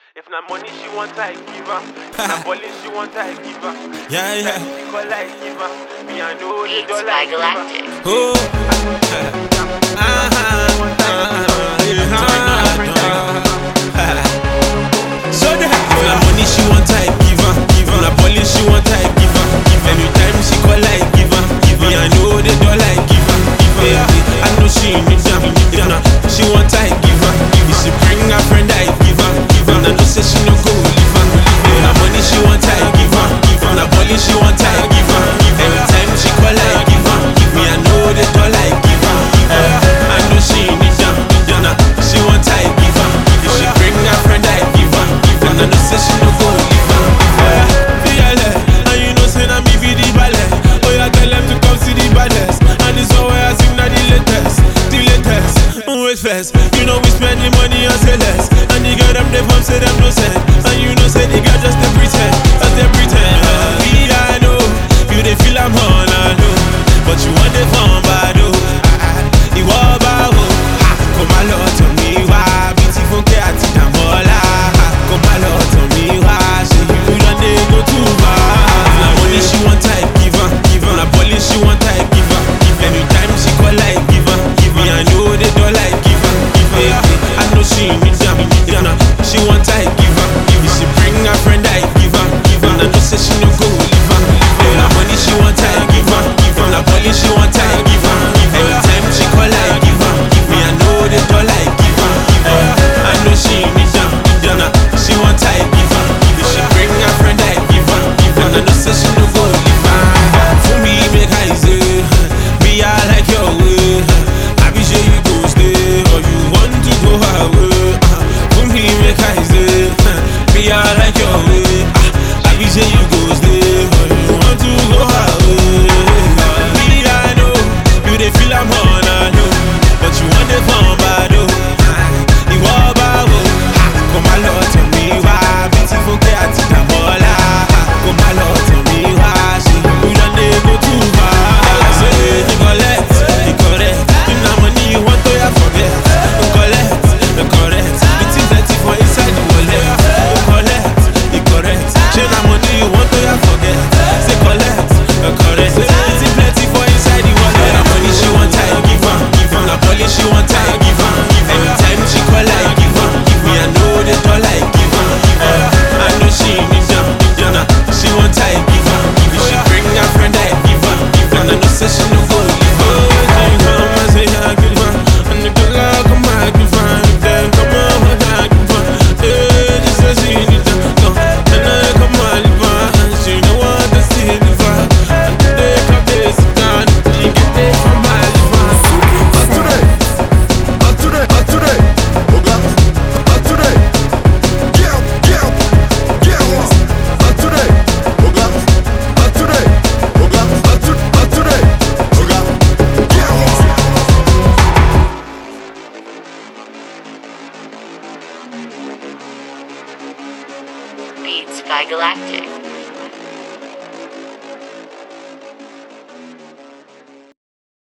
If na money she want, I give her. If na balling she want, I give her. Yeah, yeah. She call I give her. Me I know the Beats dollar by I give her. Galactic. Oh. So the If na money she want, I give her. Give her. Na police she want, I give her. Give her. Anytime she call, I give her. Give her. Me I know the dollar I give her. Give her. I know she need them. If na she want, I give her. If she bring her friend, I give her. Give her. Na no say she no go leave her. If na money she want, I give her. Give her. Na police she want, I give her. Give her. Anytime she call, I give her. Give me I know the dollar I give her. Give her. I know she need them. Na she want, I give her. If she bring her friend, I give her. Give her. Na no say she no go leave her. Fearless, and you know say na me be the ballet. Oh yeah, tell them to come see the baddest. And this one where I sing na the latest, the latest. Wait first, you know we spend the money on say less. And the girl them they from say them no send. And you know say the girl just they pretend, just they pretend. Uh, me I know, you they feel I'm on I know, but you want the fun bad oh. Ìwọ bá wo, ha, kò má lọ tàn mí wá. Bí ti Fúnkẹ́ àti Dàmọ́lá, ha, kò má lọ tàn mí wá. Ṣé you don dey go too far? Na money she want I give her, give her. Na police she want I give her, give her. Anytime she call I give her, give her. Me I know the dollar I give her, give her. I know she need them, need them. She want I give her, give her. She bring her friend I give her, give her. Na know say she no go leave her, leave her. Na money she want I give her, give her. Na police she want I give her, give her. Anytime she call I give her, give me I know the dollar I give her, give her. I know she need them, need them. She want I give her, give her. She bring her friend I give her, give her. Na know say she no go leave her. For me make I say, me I like your way. I be sure you go stay or you want to go away. For me make I say, me I like your way. I be sure you go stay or you want to go away. Me I know you dey feel I'm on I know, but you want the fun bad oh. Ìwọ bá wo, kò má lọ tàn mí wá. Bí ti Fúnkẹ́ àti Dàmọ́lá, kò má lọ tàn mí wá. Ṣé you don dey go too far? Ṣé you collect, you correct? If na money you want to ya forget. You collect, you correct. The things that you for inside the wallet. You collect, you correct. Ṣé na money you want to ya forget? Say collect, you correct. The things plenty for inside the wallet. Na money she want I give her, give her. Na police she want I give her, give her. Anytime she call I give her, give me I know the dollar I give her, give her. I know she need them, need them. Nah, She want I give her, give her. She bring her friend I give her, give her. Na no say she no go leave her. She come and say I give her, and the girl I come I give her, then come on I give her. Eh, she say she need them, no, then I come I leave her, and she no want to see the her. And they come they sit down, she get it from my liver. Today, not today, not today. Oga, not today. Get up, get up, get up. Not today. Oga, not today. Oga, not to- not today. Oga, get up. Beats by Galactic.